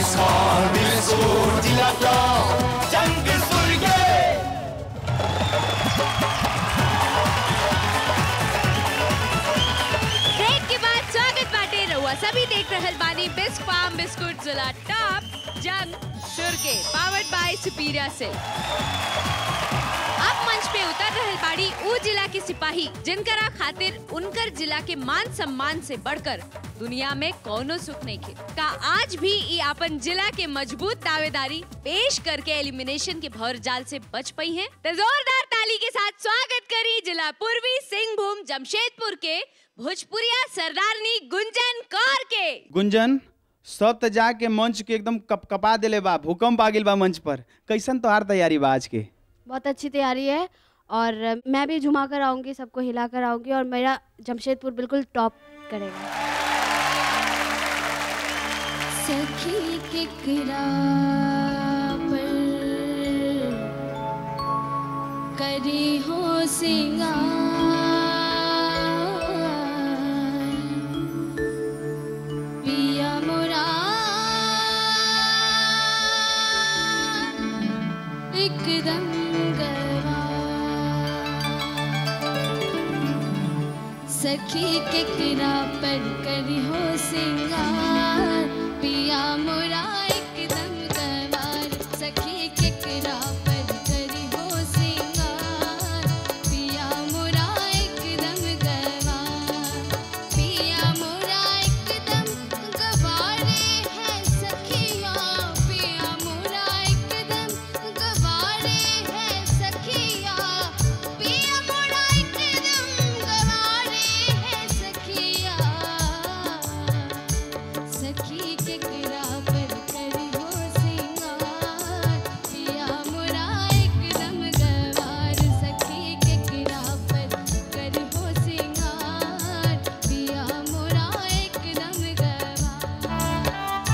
बिस्फोर बिस्फोर जिला टॉप जंग सुर्गे ब्रेक के बाद स्वागत बाटे रहुआ सभी देख रहल बानी बिस्क फार्म बिस्कुट जिला टॉप जंग सुर्गे पावर्ड बाय सुपीरियर से अब मंच पे उतर रहल बाड़ी ऊ जिला के सिपाही जिनकरा खातिर उनकर जिला के मान सम्मान से बढ़कर दुनिया में कौनो सुख नहीं खे का आज भी ई अपन जिला के मजबूत दावेदारी पेश करके एलिमिनेशन के भौर जाल से बच पई हैं तो जोरदार ताली के साथ स्वागत करी जिला पूर्वी सिंहभूम जमशेदपुर के भोजपुरिया सरदारनी गुंजन कौर के गुंजन सब त जाके मंच के एकदम कप कपा देले बा भूकंप आ गेल बा मंच पर कैसन तोहार तैयारी बा आज के बहुत अच्छी तैयारी है और मैं भी झुमा कर आऊँगी सबको हिला कर आऊँगी और मेरा जमशेदपुर बिल्कुल टॉप करेगा सखी केकरा पर करी हो सिंगार पिया मोरा एकदम गवा सखी केकरा पर करी हो सिंगार पिया मोरा एकदम गवार सखी केकरा पर करी हो सिंगार पिया मोरा एकदम गवार पिया मोरा एकदम गवारे है सखिया पिया मोरा एकदम गवारे है सखिया पिया मोरा एकदम गवारे है सखिया सखी केकरा पर करी हो सिंगार पिया मोरा एकदम गवार सखी केकरा पर करी हो सिंगार पिया मोरा एकदम गवार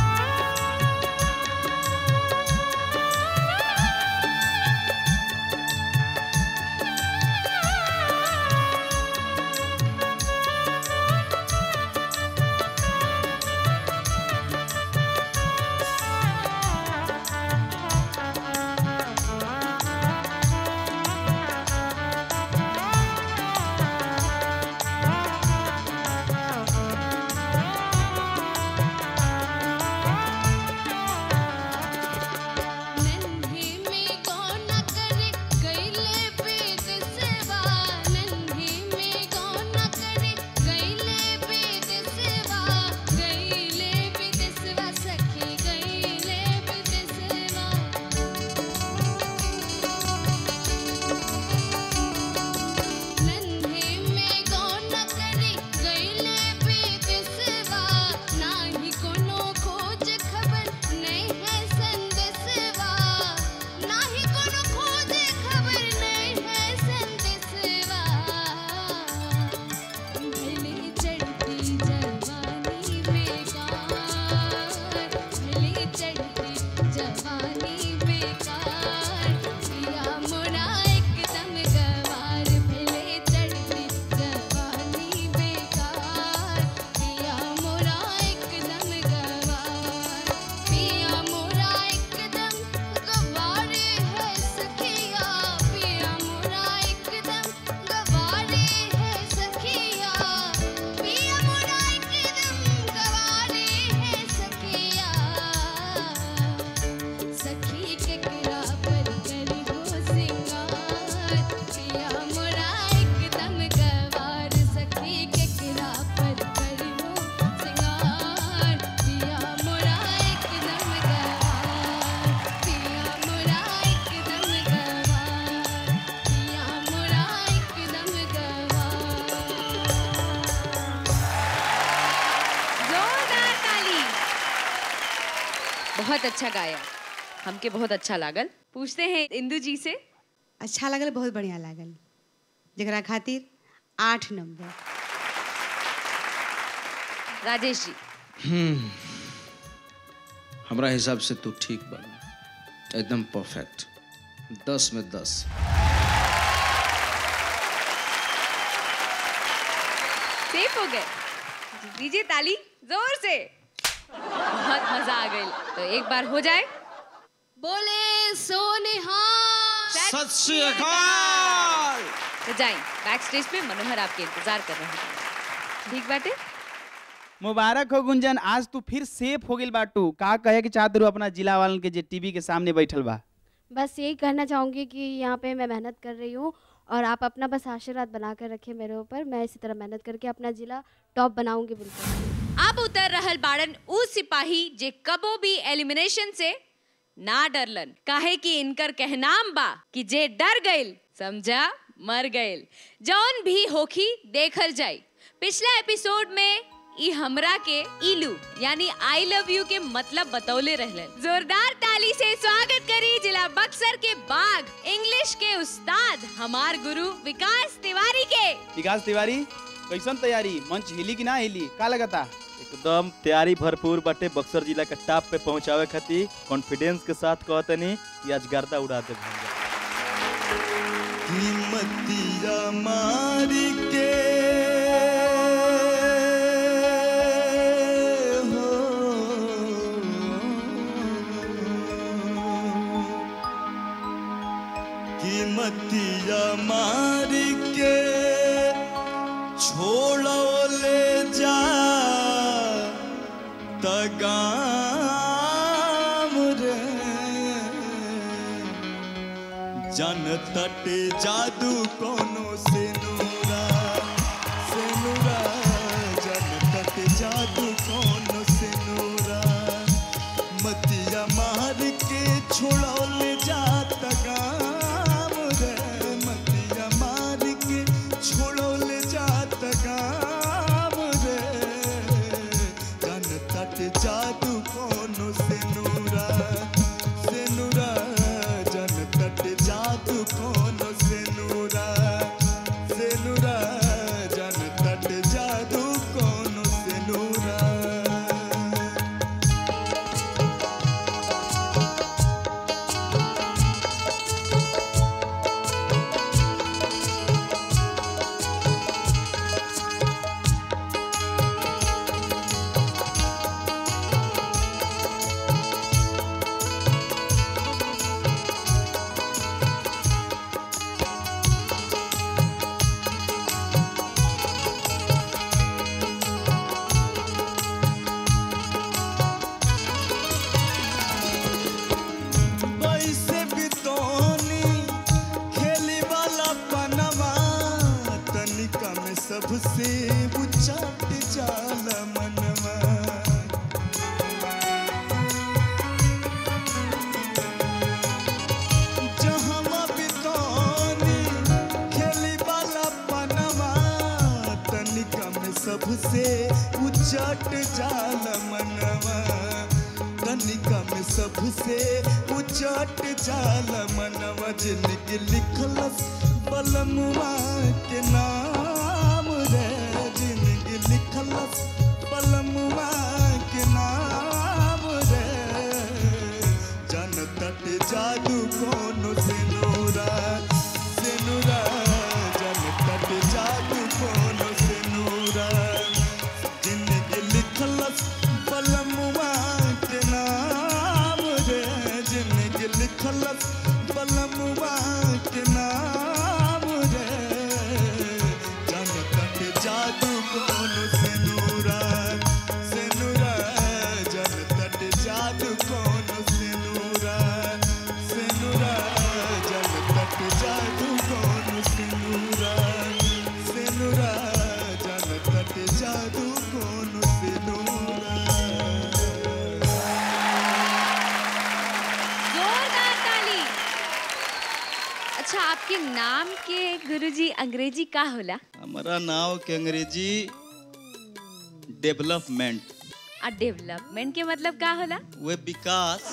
नन्हे में गौना करे गईले वेद सेवा नन्हे में गौना करे गईले वेद सेवा गईले वेद सेवा सखी गईले वेद सेवा नन्हे में गौना करे गईले वेद सेवा नाही कोनो खोज खबर नहीं है संदेशवा नाही कोनो खोज खबर नहीं है संदेशवा भले चढ़ती जवानी बेकार भले चढ़ती जवानी बेकार पिया मोरा एकदम गवार भले चढ़ती जवानी बेकार पिया मोरा एकदम गवार पिया मोरा एकदम गवारे है सखिया पिया मोरा एकदम गवारे है सखिया पिया मोरा एकदम गवारे है सखिया सखी केकरा पर करी हो सिंगार पिया मोरा एकदम गवार सखी केकरा पर करी हो सिंगार पिया मोरा एकदम गवार पिया मोरा एकदम गवार पिया मोरा एकदम गवार जोरदार ताली बहुत अच्छा गाया हमके बहुत अच्छा लागल पूछते हैं इंदु जी से अच्छा लागल बहुत बढ़िया लागल जरा खातिर आठ नंबर राजेश जी हमरा हिसाब से तू ठीक बन एकदम परफेक्ट दस में दस सेफ हो गए दीजिए ताली जोर से बहुत मजा आ गई तो एक बार हो जाए बोले सोनिहार सत श्री अकाल तो जाए बैक स्टेज पे मनोहर आपके इंतजार कर रहे हैं ठीक बाटे मुबारक हो गुंजन आज तू फिर सेफ हो गेल बाटू का कहे के चाहत रू अपना जिला वालन के जे टीवी के सामने बैठल बा बस यही कहना चाहूँगी कि यहाँ पे मैं मेहनत कर रही हूँ और आप अपना बस आशीर्वाद बना कर रखें मेरे ऊपर मैं इसी तरह मेहनत करके अपना जिला टॉप बनाऊंगी बिल्कुल अब उतर रहल बाड़न ऊ सिपाही जे कबो भी एलिमिनेशन से ना डरलन काहे कि इनकर कहनाम बा कि जे डर गइल समझा मर गइल जौन भी होखी देखल जाई पिछला एपिसोड में ई हमरा के इलू यानी आई लव यू के मतलब बतौले रहलन जोरदार ताली से स्वागत करी जिला बक्सर के बाग इंग्लिश के उस्ताद हमार गुरु विकास तिवारी के विकास तिवारी कैसन तैयारी मंच हिली कि ना हिली का लगता एकदम तैयारी भरपूर बाटे बक्सर जिला के टॉप पे पहुंचावे खातिर कॉन्फिडेंस के साथ कहतनी कि आज गर्दा उड़ा दे कीमतिया मारी के हो कीमतिया मारी के छोड़ो ले जा तगाम रे जन तट जादू कोनो से नूरा से नूरा जन तट जादू कोनो से नूरा मतिया मार के छोड़ौल जात गाम रे मतिया मार के छोड़ौल जात गाम रे जन तट जादू कोनो से नूरा से नूरा जन तट जादू कोनो से नूरा से नूरा जन तट जादू कोनो से नूरा कैसे बितौनी खेली वाला पनवा तनिका में सबसे उचाट जाला मनवा जहवा बितौनी खेली वाला पनवा तनिका में सबसे उचट जाला मनवा तनिका में सबसे उचट जाला मनवा जिनके लिखलस बलमुआ के नाम रे जिनके लिखलस बलमुआ के नाम रे जन तट जादू कोनो से नूरा से नूरा जन तट जादू कोनो से नूरा जिनके लिखलस बलमुआ के नाम रे जिनके लिखलस बलमुआ के नाम रे जन तट जादू कोनो से नूरा से नूरा जन तट जादू कोनो से नूरा से नूरा जन तट जादू कोनो से नूरा से नूरा जन तट जादू कोनो से नूरा जोरदार ताली अच्छा आपके नाम के गुरुजी अंग्रेजी का होला हमारा नाव के अंग्रेजी डेवलपमेंट आ डेवलपमेंट के मतलब का होला वे विकास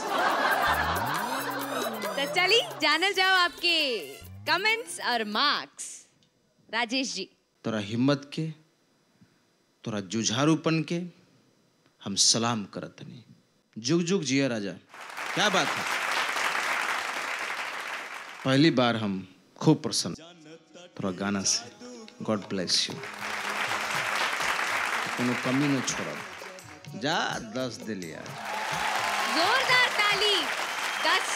तो चली जानल जाओ आपके कमेंट्स और मार्क्स राजेश जी तोरा हिम्मत के तोरा जुझारूपन के हम सलाम करत नहीं जुग जुग जिया राजा क्या बात है पहली बार हम खूब प्रसन्न तोरा गाना से गॉड ब्लेस यू कोनो कमी न छोड़ब जा दस दिलिया जोरदार ताली दस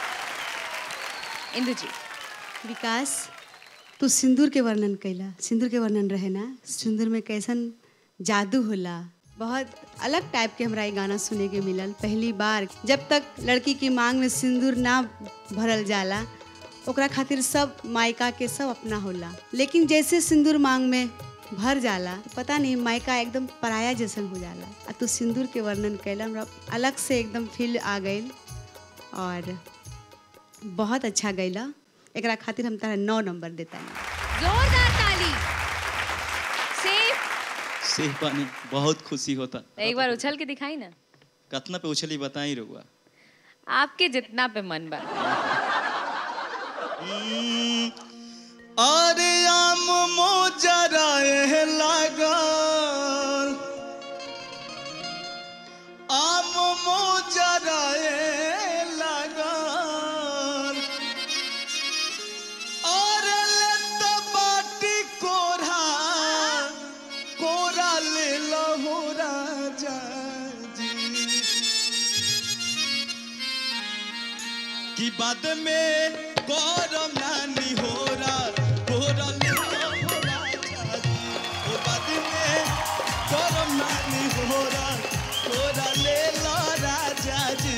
इंदु जी विकास तू सिंदूर के वर्णन कैला सिंदूर के वर्णन रहे ना सिंदूर में कैसन जादू होला बहुत अलग टाइप के हमरा ये गाना सुने के मिलल पहली बार जब तक लड़की की मांग में सिंदूर ना भरल जाला ओकरा खातिर सब मायका के सब अपना होला लेकिन जैसे सिंदूर मांग में भर जाला पता नहीं मायका एकदम पराया जैसन हो जाला आ तू सिंदूर के वर्णन कैला हमरा अलग से एकदम फील आ गई और बहुत अच्छा गैला एकरा खातिर हम तारा नौ नंबर देता जोरदार ताली सेफ सेह पानी बहुत खुशी होता एक बार उछल के दिखाई ना कतना पे उछली बताई रहुआ आपके जितना पे मन बा अरे आम मोजराए लागल आम मोजराए लागल अरे ले तो बाटी कोरा कोरा ले लो राजा जी कि बाद में गौरव नानी हो रहा गोरा ले लो राजा जी ओ बाद में गौरव नानी हो रहा गोरा ले लो राजा जी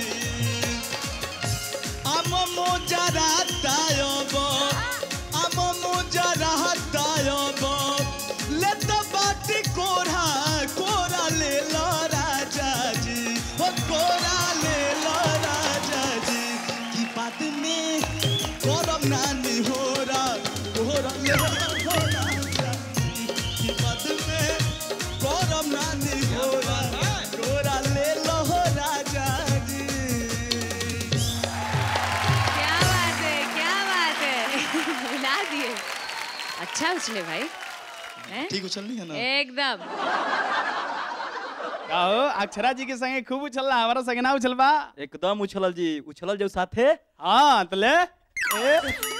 আম মোজা রাতায়ব আম মোজা রাতায়ব লেত বাটি কোরা কোরা লে ল রাজাজি ও কোরা লে ল রাজাজি কি বাত মে গরম নানি হোরা কোরা লে ল রাজাজি কি বাত মে গরম নানি হোরা কোরা লে ল রাজাজি क्या बात है क्या बात है हिला दिए अच्छा उछले भाई हैं? ठीक उछलनी है ना एकदम का हो अक्षरा जी के संगे खूब उछलला हमारा संगे ना उछलबा एकदम उछलल जी उछलल जो साथे हाँ तले ए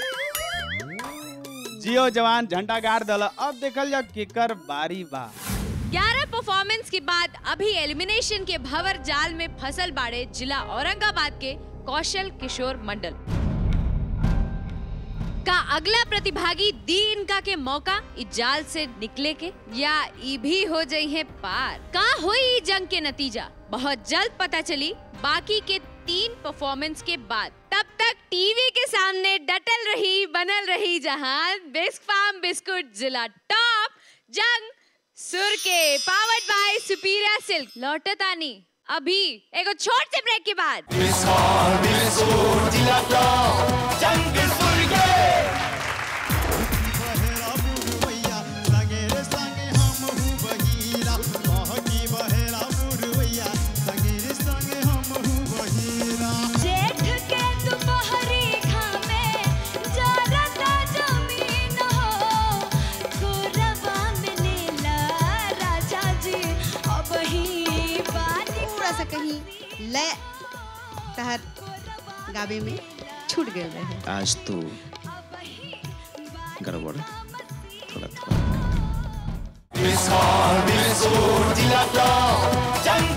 जियो जवान झंडा गाड़ दल अब देखल जा केकर बारी बा 11 परफॉर्मेंस के बाद अभी एलिमिनेशन के भंवर जाल में फसल बाड़े जिला औरंगाबाद के कौशल किशोर मंडल का अगला प्रतिभागी दी इनका के मौका इस जाल से निकले के या ई भी हो जाई है पार का हुई ई जंग के नतीजा बहुत जल्द पता चली बाकी के तीन परफॉर्मेंस के बाद तब तक टीवी के सामने डटल रही बनल रही जहां बिस्क फार्म बिस्कुट जिला टॉप जंग सुर के पावर्ड बाय सुपीरियर सिल्क लौटतानी अभी एगो छोट से ब्रेक के बाद जिला टॉप जंग सुर्गे जेठ के दोपहरी घामे जरता जमीन हो गोरवा में नीला राजा जी अब ही बानी थोड़ा सा कहीं लय तहर गावे में छूट गए रहे आज तो गड़बड़ थोड़ा थोड़ा जिला टॉप जंग